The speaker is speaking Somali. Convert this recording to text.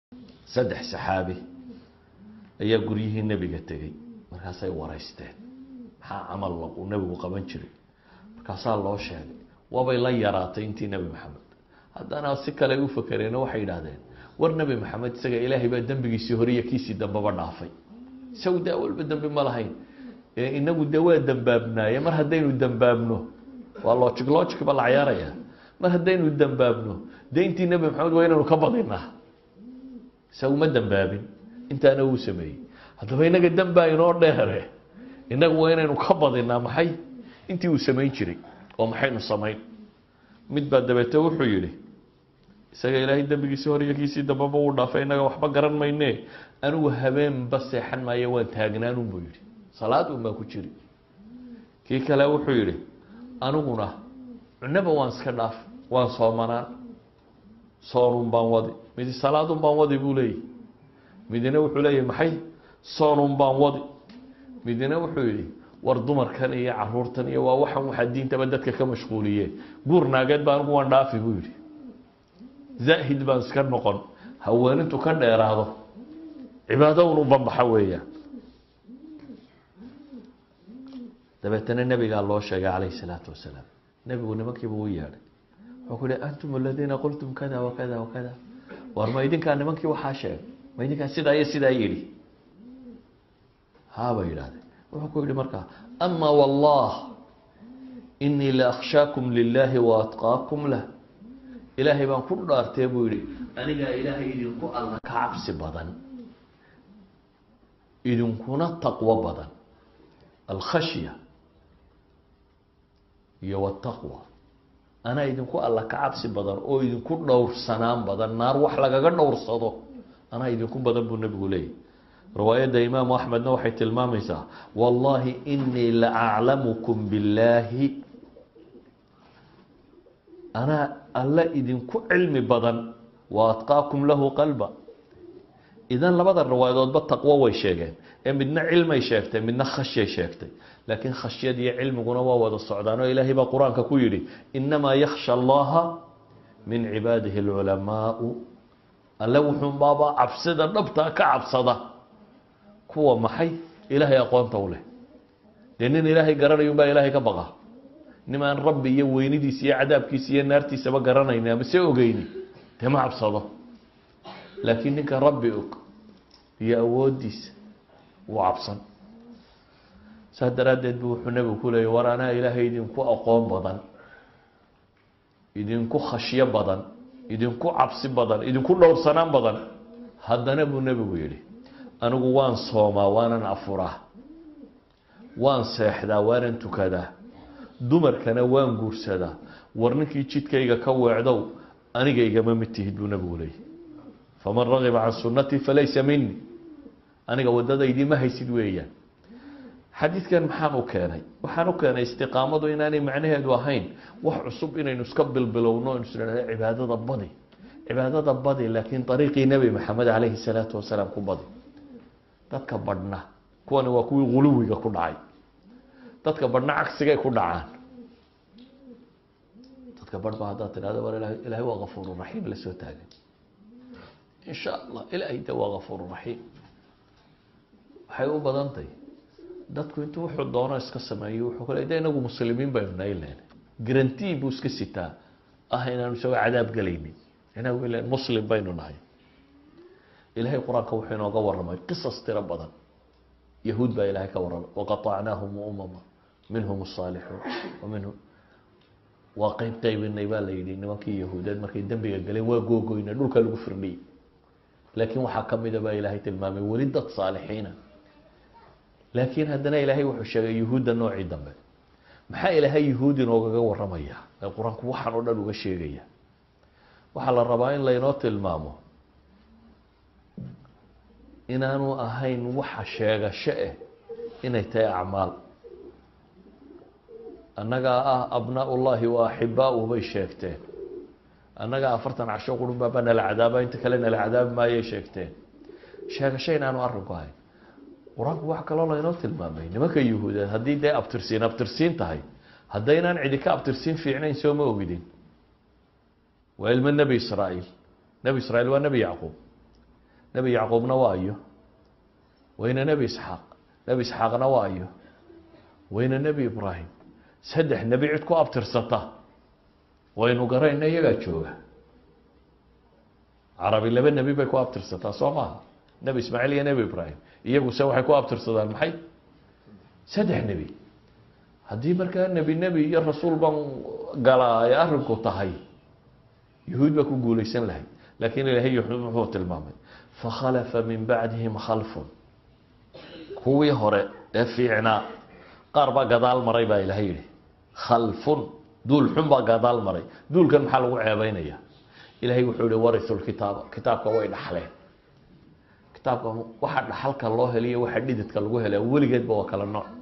saddex saxaabi ayaa guryihii nebiga tegey markaasay waraysteen maxaa camal uu nebigu qaban jiray markaasaa loo sheegay waabay la yaraatay intii nebi maxamed haddana si kale ay u fakereeno waxay yidhaahdeen war nebi maxamed isaga ilaahay baa dembigiisii hore iyo kiisii dambeba dhaafay isagu daa walba dembi ma lahayn inagu de waa dembaabnaaye mar haddaynu dembaabno waa logic logic ba la cayaaraya mar haddaynu dembaabno de intii nebi maxamed waa inaynu ka badinaa isagu ma dembaabin intaana wuu sameeyey haddaba inaga dembaa inoo dheere inagu waa inaynu ka badinaa maxay intii uu samayn jiray oo maxaynu samayn mid baa dabeete wuxuu yihi isaga ilaahay dembigiisii hor iyo kiisii dambeba uu dhaafay inaga waxba garan mayne anigu habeenba seexan maayo waan taagnaanun buu yihi salaad un baan ku jiri kii kale wuxuu yihi aniguna cunaba waan iska dhaaf waan soomanaan soonun baan wadi midi salaadun baan wadi buu leeyahy midina wuxuu leeyahy maxay soonun baan wadi midina wuxuu yihi war dumarkan iyo caruurtan iyo waa waxan waxaa diintaba dadka ka mashquuliye guur naageed ba anigu waan dhaafi buu yihi zaahid baan iska noqon haweenintu ka dheeraado cibaado un u banbaxa weeyaan dabeetana nebigaa loo sheegay calayhi salaatu wasalaam nebigu nimankiiba u yeedhay wuxuu ku yihi antum aladiina qultum kada wakada wakada war ma idinkaa nimankii waxaa sheegay ma idinkaa sidaa iyo sidaa yidhi haabay yidhahdeen wuxuu ku yihi markaa ama wallah inii la akhshaakum lilahi wa atqaakum lah ilaahay baan ku dhaartee buu yihi anigaa ilaahay idinku alla ka cabsi badan idinkuna taqwo badan alkhashya iyo wataqwa anaa idinku alla ka cabsi badan oo idinku dhowrsanaan badan naar wax lagaga dhowrsado anaa idinku badan buu nebigu leeyahy riwaayadda imaamu axmedna waxay tilmaamaysaa wallahi inii la aclamukum billaahi anaa alla idinku cilmi badan wa atqaakum lahu qalba idan labada riwaayadoodba taqwo way sheegeen ee midna cilmay sheegtay midna khashyay sheegtay laakiin khashyad iyo cilmiguna waa wada socdaan oo ilaahay baa qur-aanka ku yidhi inamaa yakhsha allaha min cibaadihi alculamaau alle wuxuunbaaba cabsida dhabtaa ka cabsada kuwa maxay ilaahay aqoonta u leh dee nin ilaahay garanayun baa ilaahay ka baqa nimaan rabbi iyo weynidiisa iyo cadaabkiisa iyo naartiisaba garanayni ama se ogeyni dee ma cabsado laakiin ninka rabbi og iyo awoodiisa wuu cabsan saas daraaddeed bu wuxuu nebigu ku leeyay war anaa ilaahay idinku aqoon badan idinku khashyo badan idinku cabsi badan idinku dhowrsanaan badan haddana buu nebigu yidhi anigu waan soomaa waanan afuraa waan seexdaa waanan tukadaa dumarkana waan guursadaa war ninkii jidkayga ka weecdow aniga igama mid tihid buu nebigu leeyay faman ragiba can sunnatii falaysa mini aniga wadadaydii ma haysid weeyaan xadiidkan maxaan u keenay waxaan u keenay istiqaamadu inaanay macnaheedu ahayn wax cusub inaynu iska bilbilowno inu isnhahdo cibaadada badi cibaadada badi laakiin ariiqii nebi maxamed calayhi salaatu wasalaam ku badi dadka badhna kuwani waa kuwii guluwiga ku dhacay dadka badhna cagsigay ku dhacaan dadka badh ba haddaad tidhahdo war ilahay ilahay waa kafuuru raxiim la soo taagan in sha allah ilaahay de waa kafuuru raxiim waxay u badantahy dadku intuu wuxuu doono iska sameeyo wuxuu kale de inagu muslimiin baynu nahay len garantii buu iska sitaa ah inaanu isagoo cadaab gelaynin inagu ilan muslim baynu nahay ilahay qur-aanka wuxuu inooga waramay qisas tiro badan yahuud baa ilahay ka waramay waqaطacnaahum umama minhum الصaalixuun minhum waa qeyb qeybinay baa la yihi nimankii yahuudeed markay dembiga galeen waa googoyna dhulka lagu firdhiyey laakiin waxaa kamida baa ilaahay tilmaamay weli dad saalixiina laakiin haddana ilaahay wuxuu sheegay yuhuudda noocii dambe maxaa ilaahay yuhuud inoogaga waramaya ee qur-aanku waxaan oo dhan uga sheegaya waxaa la rabaa in laynoo tilmaamo inaanu ahayn waxa sheegasho eh inay tahay acmaal annagaa ah abnaa ullahi wa axibaahu bay sheegteen annagaa afartan casho qurun baaba nala cadaaba inta kale nala cadaabi maayay sheegteen sheegasho inaanu arrinku ahayn qur-aanku wax kaloo laynoo tilmaamay nimanka yuhuudeed haddii dee abtirsiin abtirsiin tahay haddaynaan cidi ka abtirsiin fiicnayn soo ma ogidin waa ilmo nebi israa'iil nebi israiil waa nebi yacquub nebi yacquubna waa iyo wayna nebi isxaaq nebi isxaaqna waa iyo wayna nebi ibraahim saddex nebi cid ku abtirsata waynu garayna iyagaa jooga carabi laba nebi bay ku abtirsataa soo maaha nebi ismaaciil iyo nebi ibraahim iyaguse waxay ku abtirsadaan maxay saddex nebi haddii markaa nebi nebi iyo rasuul baan galaa ay arinku tahay yahuud baa ku guulaysan lahay laakiin ilaahay wuxuu tilmaamay fakhalafa min bacdihim khalfun kuwii hore ee fiicnaa qaar baa gadaal maray baa ilahay yihi khalfun duul xun baa gadaal maray duulkan maxaa lagu ceebeynaya ilahay wuxuu yihi warisu lkitaaba kitaabka way dhaxleen kitaabka waxa dhaxalka loo heliyo waxa dhididka lagu helaa weligeedba waa kala nooc